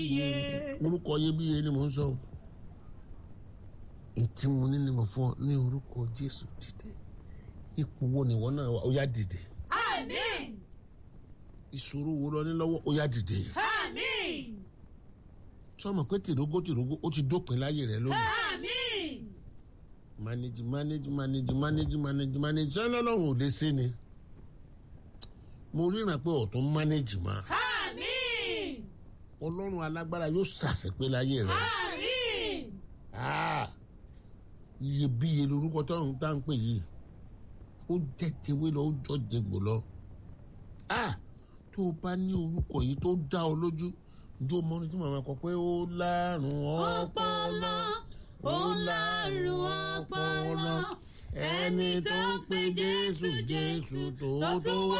iye. orúkọ iyebíye ni mò ń sọ o ìtí mo ní ni mo fún ọ ní orúkọ jésù dìde ipò wo ni ìwọ náà wà ó yá dìde Àmín. ìṣòro wo lọ ní lọ́wọ́ ó yá dìde Àmín. sọmọ pé tìrógó tìrógó ó ti dópin láyé rẹ lónìí Àmín. manage manage manage manage manage manage ṣé lọ́lọ́run ò lè ṣe ni mo ríran pé ọ̀tún manage máa Àmín. ọlọ́run alágbára yóò ṣàṣepé láyé rẹ Àmín. Ah, iyebíye lorúkọ táwọn tá à ń pè yìí ó jẹ́ tewé lọ ó jọ jẹgbò lọ Ah, tó o bá ní orúkọ yìí tó dá ọ lójú ǹjẹ́ o mọ ní tí màmá kọ pé ó lárùn ọpọlọ Ọpọlọ. Ó lárùn ọpọlọ. ẹni tó ń pe jésù jésù tó tó wá